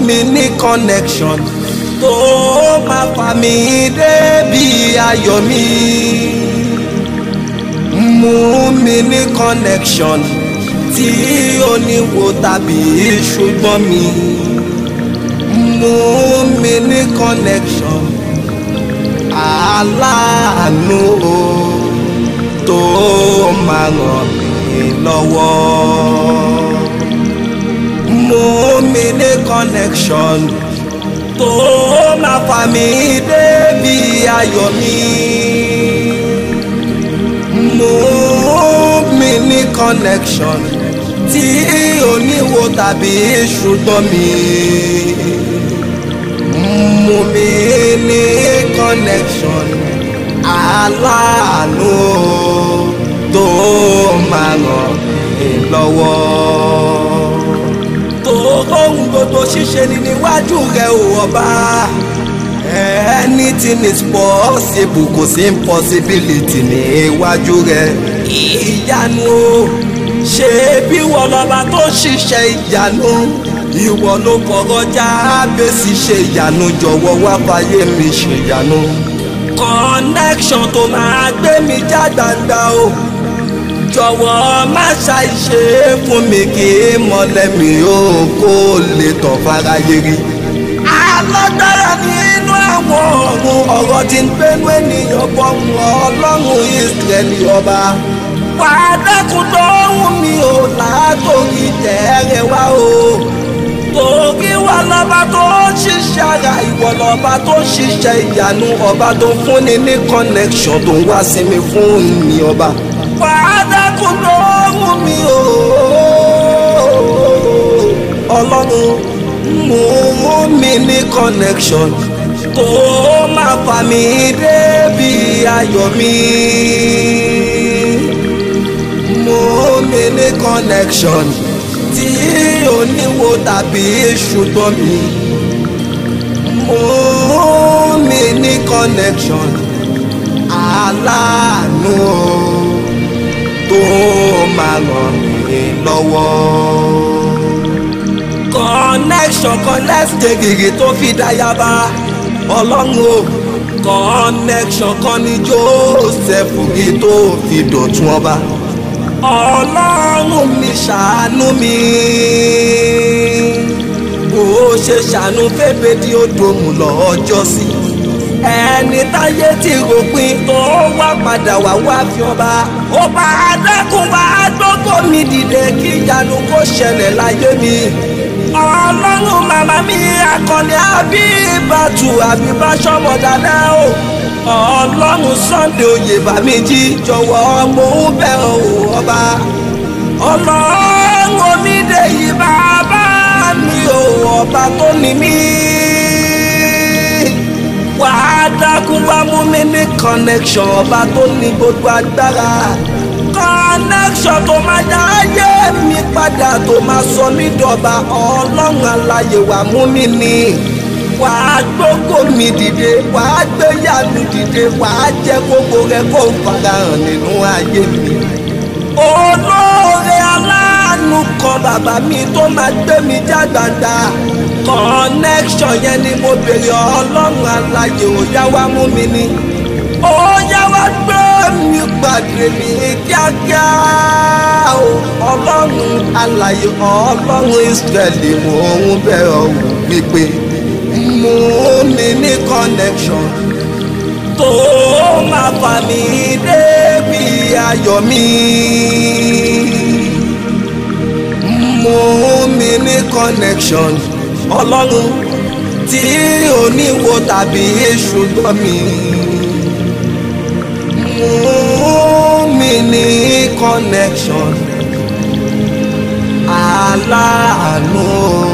mi ní connection tó máa fà mí débi ayọ̀ mi mú mi ní connection tí oníwo tàbí ṣùgbọ́n mi mú mi ní connection aláàánú o tó máa ràn mí lọ́wọ́ mú mi ní connection tó máa fà mí débi ayọ̀ mi mú mi ní connection tí oníwo tàbí ṣùgbọ́n mi mú mi ní connection aláàánú tó máa ràn mí lọ́wọ́ tó ohun gbogbo ṣíṣe ni níwájú rẹ ò ọba anything is possible kò sí impossibility níwájú rẹ ìyanu o ṣe bí wọ́n lọ́ba tó ṣiṣẹ́ ìyanu ìwọ ló kọ̀rọ̀jà bẹ́sì ṣe ìyanu jọ̀wọ́ wá fàyè mi ṣe ìyanu. connection tó máa gbé mi já gbangba o jọ̀wọ́ má ṣàìṣe fún mi kí mọ́lẹ̀ mi ó kó lè tàn fáráyé rí. alágbára nínú àwọn ọ̀run ọ̀rọ̀ tí ń gbénú ènìyàn bọ̀rùn ọlọ́run ìsírẹ́lì ọba. wà á dẹ́kun tó wù mí o látòrí tẹ̀rẹ̀ wá o. torí wà lọ́ba tó ń ṣiṣẹ́ ara ìwọ lọ́ba tó ń ṣiṣẹ́ ìyanu ọba tó ń fúnni ní connection tó ń wá sí mi fún ni ọba fàdákùn lóhùn mi o ọlọ́run mú mi ní connection tó máa fà mí débi ayọ̀ mi mú mi ní connection tí oníwo tàbí ṣùgbọ́n mi mú mi ní connection aláàánú tó máa ràn mí lọ́wọ́. connection connect gègé tó fi dáyàbá ọlọ́run o connection kan ní joseph rí tó fi dọ̀tún ọba. ọlọ́run mi ṣàánú mi bó ṣe ṣàánú fẹ́fẹ́ tí ó dòmù lọ́jọ́ sí ẹni táyé ti ròpin tó wá padà wá wá fi ọba ó bá adákùn wá gbogbo mi dìde kí ìyanu kó ṣẹlẹ̀ láyé mi ọlọ́run màmá mi akọni àbíbàtú àbíbáṣọmọ dáadáa o ọlọ́run sunday oyè bàmí jí jọ̀wọ́ mo ń bẹ̀ ọ́ ọba ọlọ́run omídé yìí bàbá mi ò ọba tó ní mí wà á dákun wá mú mi ní connection ọba tó ní gbogbo agbára connection tó máa dá ayé mi padà tó máa sọ mí dọ̀ba ọlọ́run aláyè wà mú mi ní wà á gbógbó mi dìde wà á gbé yànú dìde wà á jẹ́ gbogbo rẹ kó n farahàn nínú ayé mi olóore aláàánú kan bàbá mi tó máa gbé mi já gbangba connection yẹn ni mo béèrè ọlọ́run aláyè ó yá wá mú mi ní ó yá wá gbé mi pàdé mi kíákíá o ọlọ́run aláyè ọlọ́run israẹli mò ń bẹ̀rẹ̀ ọ̀hún wípé mú mi ní connection tó máa fà mí débi ayọ̀ mi mú mi ní connection ọlọ́run tí oníwo tàbí ṣùgbọ́n mi mú mi ní connection aláàánú.